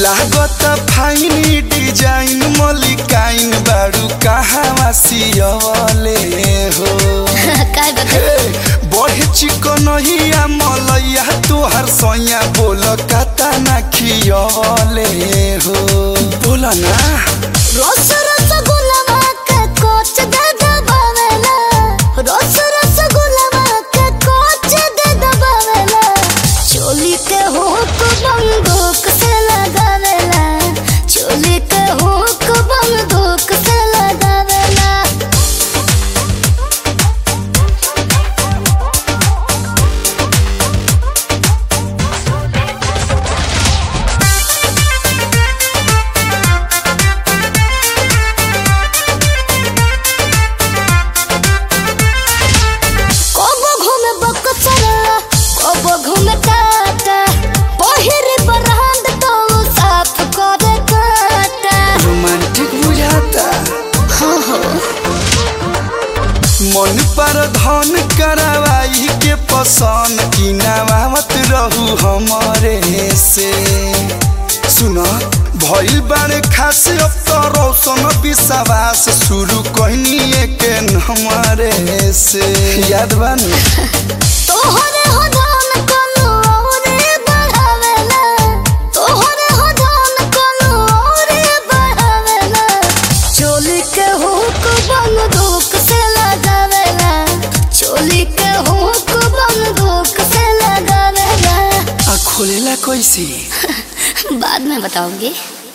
लागत फाइनी डिजाइन मलिकाइन बारू कहवा सियवले हो काय बता हे, बड़े चिकनहिया मलैया तोहर सैया बोल कता ना खियवले हो बोल ना रोस रसगुल्ला के कोच दे दबावेला रोस रसगुल्ला के कोच दे दबावेला चोली के हुक बंदूक से लगावेला चोली के हुक बंदूक से लगावेला कोबो घूमे बकचरा कोबो घूमे टाटा पहिरे बरहंद तो साफ करे काटा रोमांटिक बुझाता हाँ हाँ मन पर धन करवाई के पसंद की नवावत रहू हमारे से सुन भइल बारे खास अब तो रोशन विश्वास शुरू कहनी के हमारे से याद बानी तोहरे हो धन कोनो औरे बढ़ावेला तोहरे हो धन कोनो औरे बढ़ावेला चोली के हुक बंदूक से लगावेला चोली के हुक बंदूक से लगावेला आ खोलेला कैसे बाद में बताऊंगी